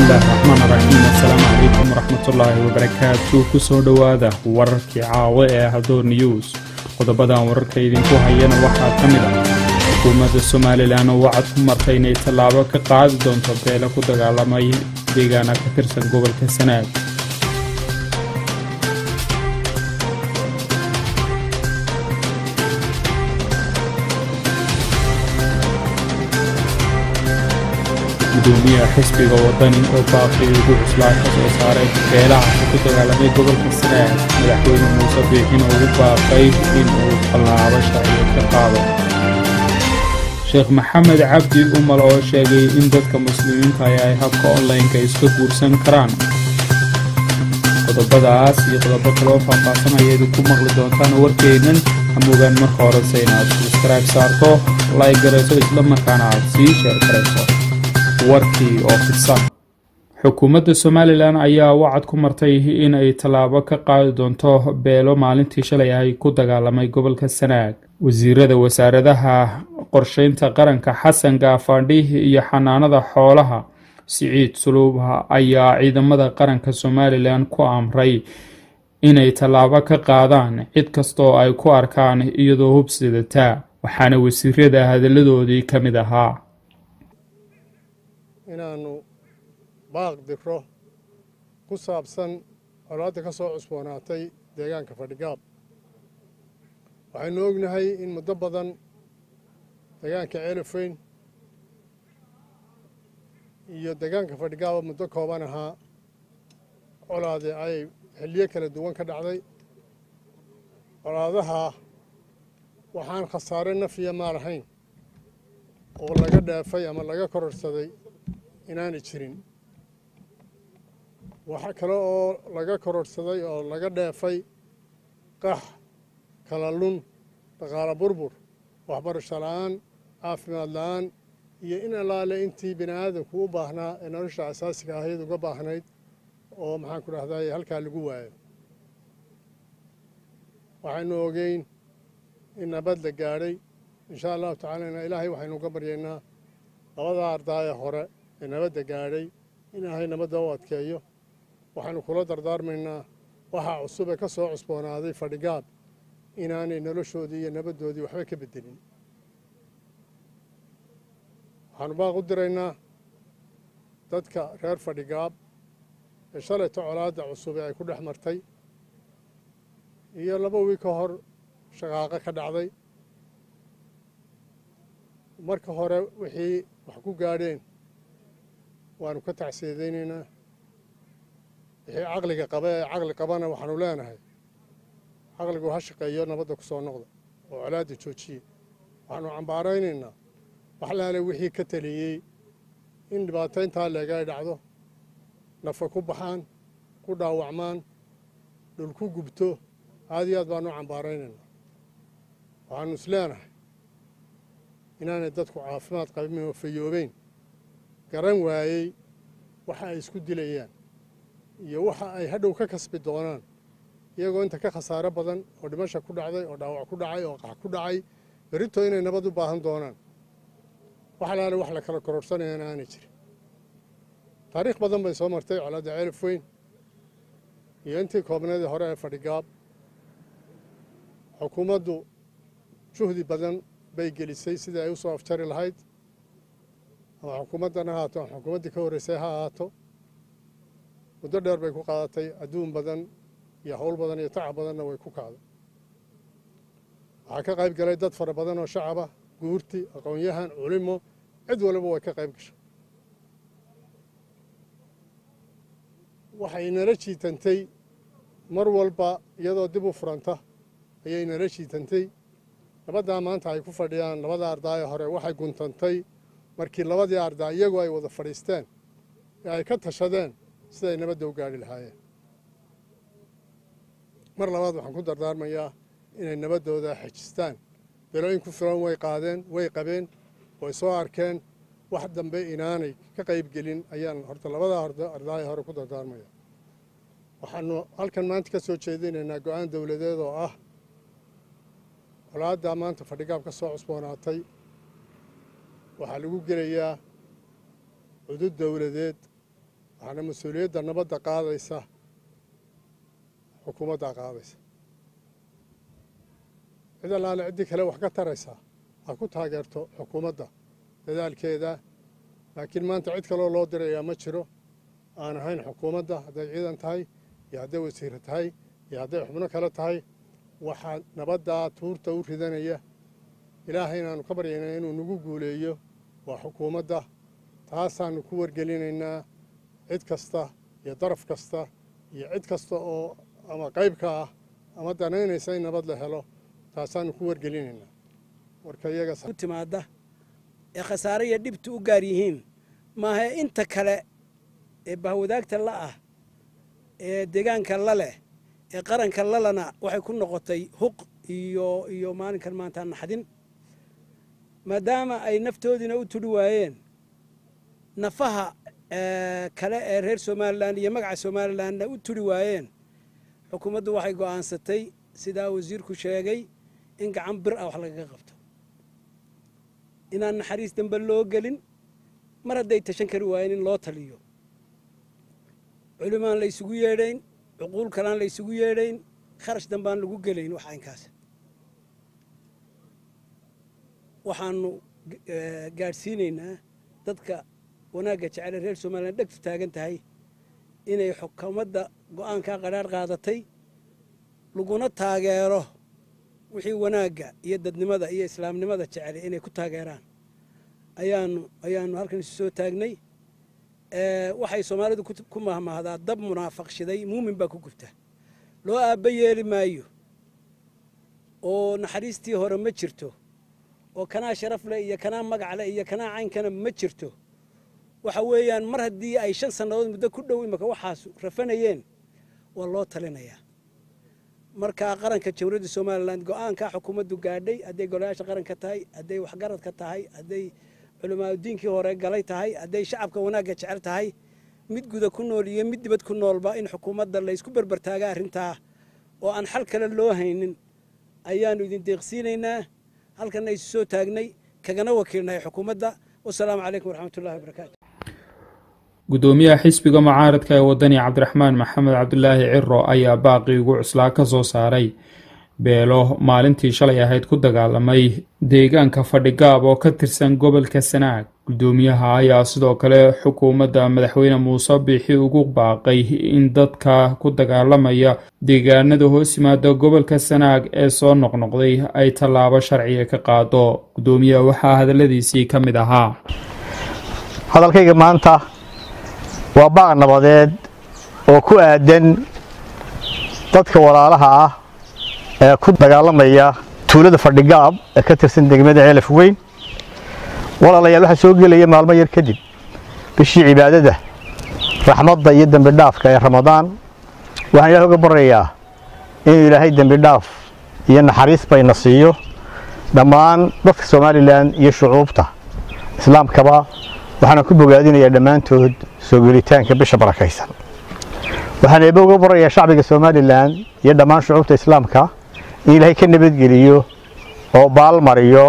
bismillaahi raxmaan raxiim assalaamu calaykum waraxmatullaahi wabarakaatu kusoo dhowaada wararkii caawo ee hadoor news qodobadan wararka idinku hayana waxaa ka mid ah xukuumadda somalilan oo wacad ku martay inay tallaabo ka qaadi doonto beelo ku dagaalamay deegaana ka tirsan gobolka sanaag gudoomiyaha xisbiga wadani oo baaqii ugu cuslaa ka soo saaray beelaha ku dagaalamay gobolka sanaag madaxweyne muuse biixin ugu baaqay in uu tallaabo sharciya ka qaado sheekh maxamed cabdi umal oo sheegay in dadka muslimiinta ay habka onlineka iska guursan karaan qodobadaas iyo qodobo kaloo faahfaahsan ayayd ku maqli doontaan warkeennan hamugaan marka horese inaad subscribe saarto like garayso isla markaana aad sii sheer karayso warkii oo fidsan xukuumadda somalilan ayaa wacad ku martay in ay tallaabo ka qaadi doonto beelo maalintii shalay ay ku dagaalamay gobolka sanaag wasiirada wasaaradaha qorsheynta qaranka xasan gaafadhi iyo xanaanada xoolaha siciid suluubha ayaa ciidamada qaranka somalilan ku amray inay tallaabo ka qaadaan cid kastaoo ay ku arkaan iyadoo hubsidataa waxaana wasiirada hadalladoodii ka mid ahaa inaannu baaq diro ku saabsan colaadda ka soo cusboonaatay deegaanka fadhigaab waxaynu ognahay in muddo badan deegaanka ceelafeyn iyo deegaanka fadhigaaba muddo kooban ahaa colaade ay xilliyo kala duwan ka dhacday colaadaha waxaan khasaare nafiya maal ahayn oo laga dhaafay ama laga kororsaday inaanay jirin waxa kale oo laga kororhsaday oo laga dheefay qax kala lun dhaqaalo burbur waxbarasho la'aan caafimaad la'aan iyo in allaale intii bini aadamku u baahnaa ee nolosha asaasiga ahayd uga baahnayd oo maxaan ku dhahday halkaa lagu waayo waxaynu ogeyn in nabad la gaadhay inshaa allahu tacaalana ilaahay waxaynu uga baryaynaa labadaa ardaaya hore ee nabadda gaadhay in ilaahay nabadda u adkeeyo waxaanu kula dardaarmaynaa waxaa cusub ee ka soo cusboonaaday fadhigaab inaanay noloshoodii iyo nabaddoodii waxba ka beddelin waxaanu baaq u diraynaa dadka reer fadhigaab ee shalayta colaadda cusub ee ay ku dhex martay iyo laba wiil ka hor shaqaaqo ka dhacday marka hore wixii wax ku gaadheen waanu ka tacsiidaynaynaa wixii caqliga qaba ee caqli qabana waxaanu leenahay caqligu ha shaqeeyo nabadda ku soo noqda oo colaadda joojiye waxaanu cambaaraynaynaa waxlaale wixii ka taliyey in dhibaatayntaa leega ay dhacdo nafa ku baxaan ku dhaawacmaan dhul ku gubto aad iyo aad baanu cambaaraynaynaa waxaanu is leenahay inaanay dadku caafimaad qabin oo fayoobeyn garan waayey waxa ay isku dilayaan iyo waxa ay hadhow ka kasbi doonaan iyagoo inta ka khasaaro badan oo dhimasha ku dhacday oo dhaawac ku dhacay oo qax ku dhacay berito inay nabad u baahan doonaan wax alaale wax la kala kororsanayana aanay jirin taariikh badan bay soo martay colaadda ceelaf weyn iyo intii koobneedii hore ee fadhigaab xukuumaddu juhdi badan bay gelisay sidii ay u soo afjari lahayd ama xukuumaddan ha ahaato ama xukuumaddii ka horreysay ha ahaato muddo dheer bay ku qaadatay adduun badan iyo howl badan iyo tacab badanna way ku kacday waxaa ka qayb galay dad fara badan oo shacaba guurti aqoon-yahan culimo cid waliba way ka qayb gashay waxay nala jiitantay mar walba iyadoo dib u furanta ayay nala jiitantay nabaddaa maanta ay ku fadhiyaan labada ardaayo hore waxay guntantay markii labadii ardaa iyagu ay wada fadhiisteen ee ay ka tashadeen siday nabadda u gaadhi lahaayeen mar labaad waxaan ku dardaarmayaa inay nabaddooda xejistaan belooyin ku filan way qaadeen way qabeen way soo arkeen wax dambe inaanay ka qayb gelin ayaan horta labada ardaayo hore ku dardaarmaya waxaanu halkan maanta ka soo jeedinaynaa go-aan dowladeed oo ah colaaddaa maanta fadhigaab ka soo cusboonaatay waxaa lagu gelayaa cudud dowladeed waxaana mas-uuliyadda nabadda qaadaysa xukuumaddaa qaadaysa cid allaale ciddii kale wax ka taraysaa ha ku taageerto xukuumadda dadaalkeeda laakiin maanta cid kaloo loo dirayaa ma jiro aan ahayn xukuumadda hadday ciidan tahay iyo hadday wasiire tahay iyo hadday xubno kale tahay waxaa nabaddaa tuurta u ridanaya ilaahay inaannu ka baryayna inuu nagu guuleeyo waa xukuumadda taasaannu ku wargelinaynaa cid kasta iyo daraf kasta iyo cid kasta oo ama qayb ka ah ama danaynaysa in nabad la helo taasaannu ku wargelinaynaa warka iyaga timaada ee khasaare iyo dhibtu u gaar yihiin maaha inta kale ee bahwadaagta la ah ee deegaanka la leh ee qaranka lalana waxay ku noqotay huq iyo iyo maalinkan maanta naxdin maadaama ay naftoodiina u tudhi waayeen nafaha kale ee reer somalilan iyo magaca somalilanna u tudhi waayeen xukuumaddu waxay go'aansatay sidaa wasiirku sheegay in gacan bir ah wax lagaga qabto inaan naxariis dambe loo gelin mar hadday tashan kari waayeen in loo taliyo culimaan la ysugu yeedhayn cuquul kalaan la ysugu yeedhayn kharash dambaan lagu gelayn wax aynkaas waxaanu gaadhsiinaynaa dadka wanaagga jecele reer somalilan dhegtu taagan tahay inay xukuumadda go'aankaa qadhaadh qaadatay laguna taageero wixii wanaagga iyo dadnimada iyo islaamnimada jecele inay ku taageeraan ayaanu ayaanu halkan isu soo taagnay waxay soomaalidu ku mahmahdaa dab munaafaq shiday muumin baa ku gubta loo aabba yeeli maayo oo naxariistii hore ma jirto oo kanaa sharaf leh iyo kanaa magac leh iyo kanaa caynkana ma jirto waxa weeyaan mar haddii ay shan sannadood muddo ku dhow imaka waxaas rafanayeen waa loo talinayaa markaa qaranka jamhuuriyadda somalilan go'aankaa xukuumaddu gaadhay hadday golayaasha qaranka tahay hadday waxgaradka tahay hadday culimaadudiinkii hore galay tahay hadday shacabka wanaagga jecel tahay mid guda ku nool iyo mid dibad ku noolba in xukuumadda laysku berbertaaga arrintaa oo aan xal kale loo haynin ayaannu idin deeqsiinaynaa halkanna isu soo taagnay kagana wakiilnahay xukuumadda wasalaamu calaykum waraxmatullahi wabarakaatu gudoomiyaha xisbiga mucaaradka ee wadani cabdiraxmaan maxamed cabdulaahi ciro ayaa baaqii ugu cuslaa ka soo saaray beelo maalintii shalay ahayd ku dagaalamay deegaanka fadhigaab oo ka tirsan gobolka sanaag gudoomiyaha ayaa sidoo kale xukuumadda madaxweyne muuse biixi ugu baaqay in dadka ku dagaalamaya deegaanada hoos yimaada gobolka sanaag ee soo noqnoqday ay tallaabo sharciga ka qaado gudoomiyaha waxaa hadaladiisii ka mid ahaa hadalkayga maanta waa baaq nabadeed oo ku aadan dadka walaalaha ah ee ku dagaalamaya tuulada fadhigaab ee ka tirsan degmada ceelaf weyn walaalayaal waxaa soo gelaya maalmo yar kadib bishii cibaadada raxmadda iyo dembi dhaafka ee ramadaan waxaan ilaah uga baryayaa inuu ilaahay dembi dhaaf iyo naxariis bayna siiyo dhammaan dadka somalilan iyo shucuubta islaamkaba waxaana ku bogaadinayaa dhammaantood soo gelitaanka bisha barakaysan waxaan eebe uga barayaa shacbiga somalilan iyo dhammaan shucuubta islaamka in ilaahay ka nabadgeliyo oo baalmariyo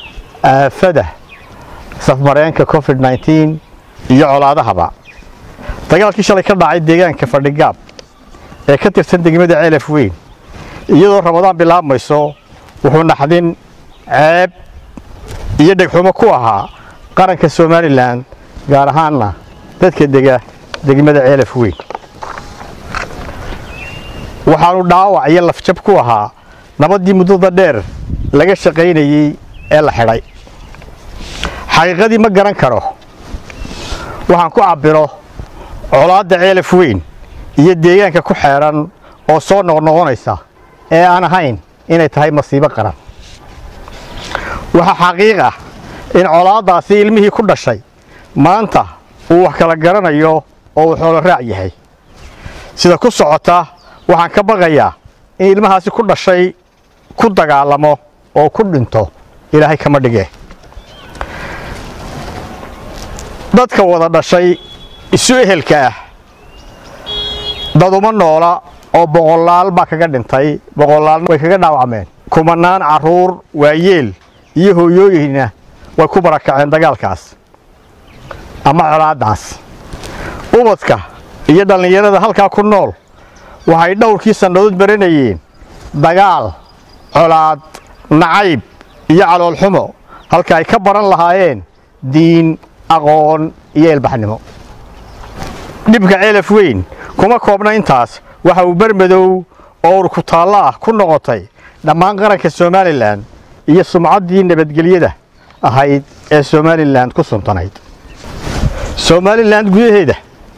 aafada safmareenka covid nneteen iyo colaadahaba dagaalkii shalay ka dhacay deegaanka fadhigaab ee ka tirsan degmada ceelaf weyn iyadoo ramadaan bilaabmayso wuxuu naxdin ceeb iyo dhegxumo ku ahaa qaranka somalilan gaar ahaanna dadka dega degmada ceelaf weyn waxaanu dhaawac iyo lafjab ku ahaa nabaddii muddada dheer laga shaqaynayey ee la xidhay xaqiiqadii ma garan karo waxaan ku cabbiro colaadda ceelaf weyn iyo deegaanka ku xeedhan oo soo noqnoqonaysa ee aan ahayn inay tahay masiibo qaran waxaa xaqiiq ah in colaaddaasi ilmihii ku dhashay maanta uu wax kala garanayo oo uu xoolo raac yahay sida ku socota waxaan ka baqayaa in ilmahaasi ku dhashay ku dagaalamo oo ku dhinto ilaahay kama dhige dadka wada dhashay isu ehelka ah daduma noola oo boqolaal baa kaga dhintay boqolaalna way kaga dhaawacmeen kumanaan carruur waayeel iyo hooyooyinna way ku barakaceen dagaalkaas ama colaaddaas ubadka iyo dhallinyarada halkaa ku nool waxay dhowrkii sannadood baranayeen dagaal colaad nacayb iyo caloolxumo halka ay ka baran lahaayeen diin aqoon iyo ilbaxnimo dhibka ceelaf weyn kuma koobna intaas waxa uu bermadow oo urkutaallo ah ku noqotay dhammaan qaranka somalilan iyo sumcaddii nabadgelyada ahayd ee somalilan ku suntanayd somalilan gudaheeda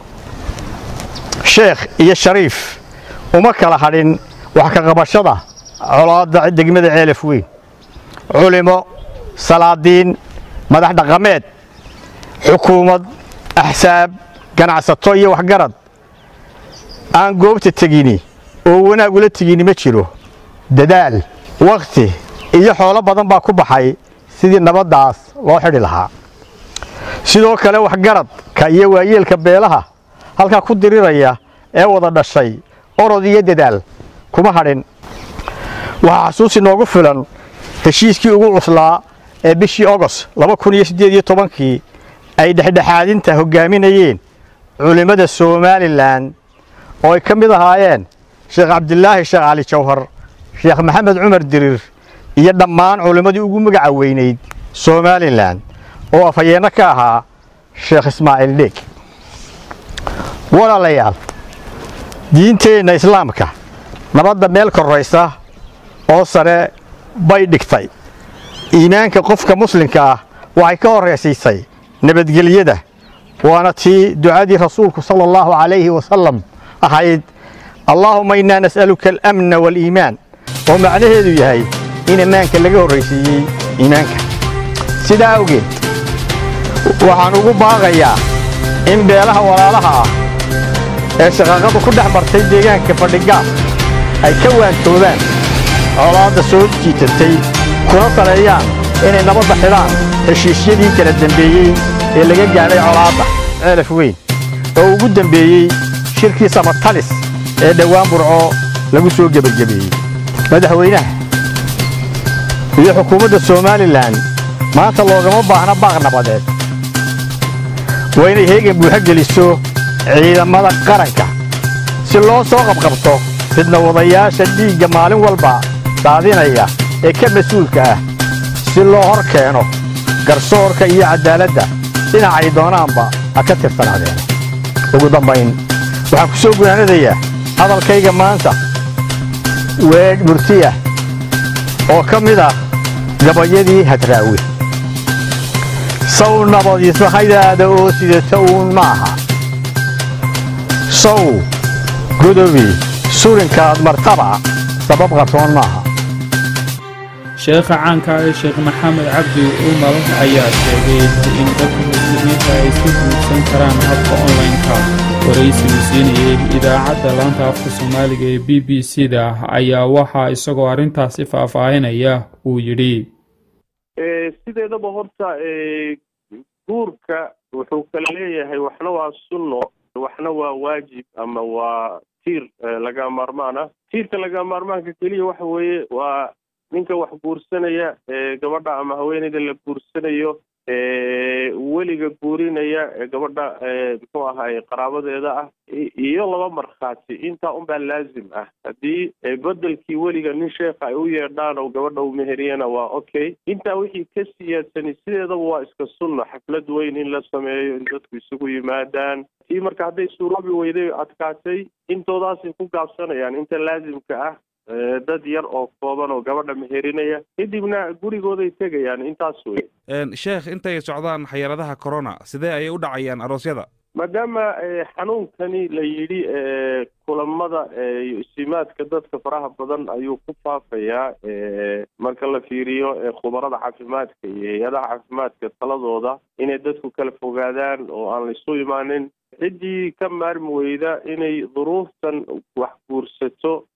sheekh iyo shariif uma kala hadhin wax ka qabashada colaadda degmada ceelaf weyn culimo salaadiin madax dhaqameed xukuumad axsaab ganacsato iyo waxgarad aan goobta tegini oo wanaag ula tegini ma jiro dadaal wakhti iyo xoolo badan baa ku baxay sidii nabaddaas loo xidhi lahaa sidoo kale waxgaradka iyo waayeelka beelaha halkaa ku diriraya ee wada dhashay orod iyo dadaal kuma hadhin waxaa xasuus inoogu filan heshiiskii ugu cuslaa ee bishii ogos kii ay dhexdhexaadinta hoggaaminayeen culimmada somalilan oo ay ka mid ahaayeen sheekh cabdilaahi sheekh cali jawhar sheekh maxamed cumar diriir iyo dhammaan culimmadii ugu magaca weynayd somalilan oo afhayeenno ka ahaa sheekh ismaaciil dheeg walaalayaal diinteenna islaamka nabadda meel korraysa oo sare bay dhigtay iimaanka qofka muslimka ah waxay ka horraysiisay nabadgelyada waana tii ducadii rasuulku sala allahu calayhi wasalam ahayd allaahuma innaa nas'aluka alamna waaliimaan oo macnaheedu yahay in ammaanka laga horraysiiyey iimaanka sidaa awgeed waxaan ugu baaqayaa in beelaha walaalaha ah ee shaqaaqadu ku dhex martay deegaanka fadhigaas ay ka waantoobaan colaadda soo jiitatay kuna saleeyaan inay nabadda xidhaan heshiisyadii kala dembeeyey ee laga gaadhay colaadda ceelaf weyn oo ugu dembeeyey shirkii samatalis ee dhowaan burco lagu soo gebagabeeyey madaxweynaha iyo xukuumadda somalilan maanta loogama baahna baaq nabadeed waa inay heegan buuxo geliso ciidamada qaranka si loo soo qabqabto fidnawadayaasha dhiigga maalin walba daadinaya ee ka mas-uulka ah si loo hor keeno garsoorka iyo caddaaladda dhinacay doonaanba ha ka tirsanaadeen ugu dambayn waxaan ku soo gunaanadayaa hadalkayga maanta weedh murtiyah oo ka mid ah gabayadii hadraawe saw nabadisahaydaada oo sidata uun ma aha saw godobi surinkaad martaba sabab qarsoon maaha sheekha caanka ah ee sheekh maxamed cabdi umar ayaa sheegay in dadka muslimiinta ay iska guursan karaan habka online-ka waraysigu siinayay idaacadda laanta afka soomaaliga ee b b c da ayaa waxaa isagoo arrintaasi faahfaahinaya uu yidhi sideedaba horta guurka wuxuu kala leeyahay waxna waa sunno waxna waa waajib ama waa tiir laga maarmaan ah tiirka laga maarmaanka keliya waxa weeye waa ninka wax guursanaya gabadha ama haweeneyda la guursanayo weliga guurinaya gabadha muxuu ahaay qaraabadeeda ah iyo laba markhaati intaa unbaa laazim ah haddii bedelkii weliga nin sheekha ay u yeedhaan oo gabadha u meheriyana waa okay intaa wixii ka siyaadsani sideedaba waa iska sunno xaflad weyn in la sameeyo in dadku isugu yimaadaan tii marka hadday suuroobi weyday adkaatay intoodaasay ku gaabsanayaan inta laazimka ah dad yar oo kooban oo gabadha meherinaya kadibna gurigooday tegayaan intaas wey sheekh intay socdaan xayaradaha corona sidee ayay u dhacayaan aroosyada maadaama xanuunkani la yidhi kulamada iyo isimaadka dadka faraha badan ayuu ku faafayaa marka la fiiriyo khubarada caafimaadka iyo hay-adaha caafimaadka taladooda inay dadku kala fogaadaan oo aan la isu imaanin ciddii ka maarmi weyda inay duruuftan wax guursato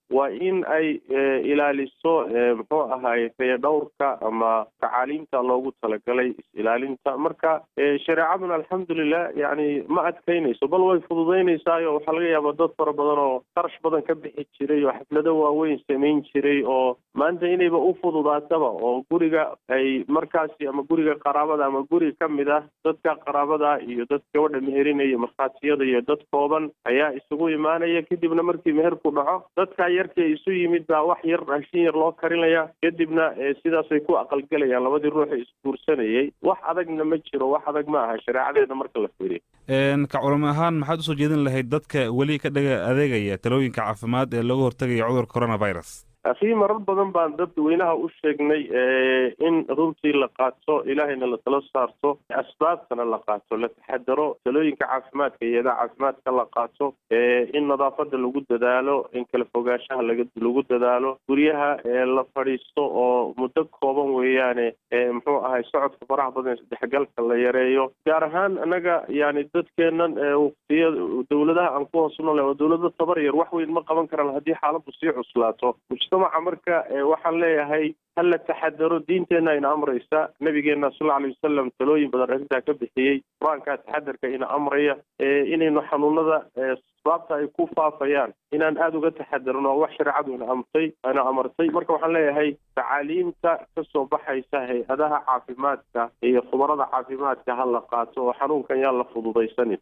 waa in ay ilaaliso muxuu ahaay fayadhowrka ama tacaaliimta loogu talagalay is-ilaalinta marka shareecaduna alxamdulilah yani ma adkaynayso bal way fududaynaysaayoo waxaa laga yaabaa dad fara badan oo qarash badan ka bixi jiray oo xaflado waaweyn samayn jiray oo maanta inayba u fududaataba oo guriga ay markaasi ama guriga qaraabada ama guri ka mid ah dadka qaraabada iyo dad gabadha meherinaya markhaatiyada iyo dad kooban ayaa isugu imaanaya kadibna markii meherku dhaco dadka yarkii isu yimid baa wax yar raashin yar loo karinaya kadibna sidaasay ku aqalgelayaan labadii ruuxa isguursanayay wax adagna ma jiro wax adag ma aha shareecadeeda marka la fiiriyo ka culamo ahaan maxaad usoo jeedin lahayd dadka weli ka dhaga adeegaya talooyinka caafimaad ee looga hortagayo cudurka coronavirus akii marar badan baan dadweynaha u sheegnay in runtii la qaato ilaahayna la tala saarto asbaabtana la qaato la taxadaro talooyinka caafimaadka iyada caafimaadka la qaato in nadaafada lagu dadaalo in kala fogaanshaha lagu dadaalo guryaha la fadhiisto oo muddo kooban weeyaane muxuu ahay socodka faraha badan isdhexgalka la yareeyo gaar ahaan anaga yani dadkeenan waqtiya dawladaha aan ku hoos noolay oo dawlado tabar yar wax weyn ma qaban karaan haddii xaaladdu sii cuslaato mujtamaca marka waxaan leeyahay hala taxadaro diinteenna ina amraysa nabigeena sal lla alay wasalam talooyin badan arrintaa ka bixiyey qur-aankaa taxadarka ina amraya inaynu xanuunada asbaabta ay ku faafayaan inaan aada uga taxadarno wax shareecadu ina amtay ina amartay marka waxaan leeyahay tacaaliimta kasoo baxaysa hay-adaha caafimaadka iyo khubarada caafimaadka ha la qaato oo xanuunkan yaan la fududaysanin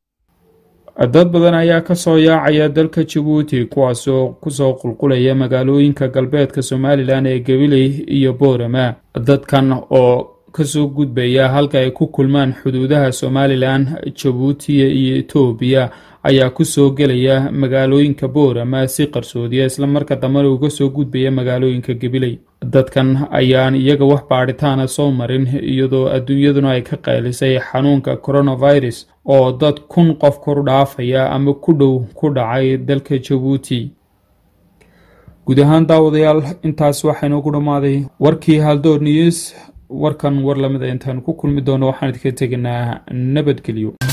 dad badan ayaa ka soo yaacaya dalka jabuuti kuwaasoo kusoo qulqulaya magaalooyinka galbeedka somalilan ee gabiley iyo boorama dadkan oo kasoo gudbaya halka ay ku kulmaan xuduudaha somalilan jabuuti iyo etoobiya ayaa kusoo gelaya magaalooyinka boorama si qarsoodiya islamarka dambena uga soo gudbaya magaalooyinka gabiley dadkan ayaan iyaga wax baadhitaana soo marin iyadoo adduunyaduna ay ka qaylisay xanuunka coronavirus oo dad kun qof kor dhaafaya ama ku dhow ku dhacay dalka jabuuti guud ahaan daawadayaal intaas waxaynoogu dhammaaday warkii haldoor news warkan war lamida intaanu ku kulmi doono waxaan idinka tegaynaa nabadgelyo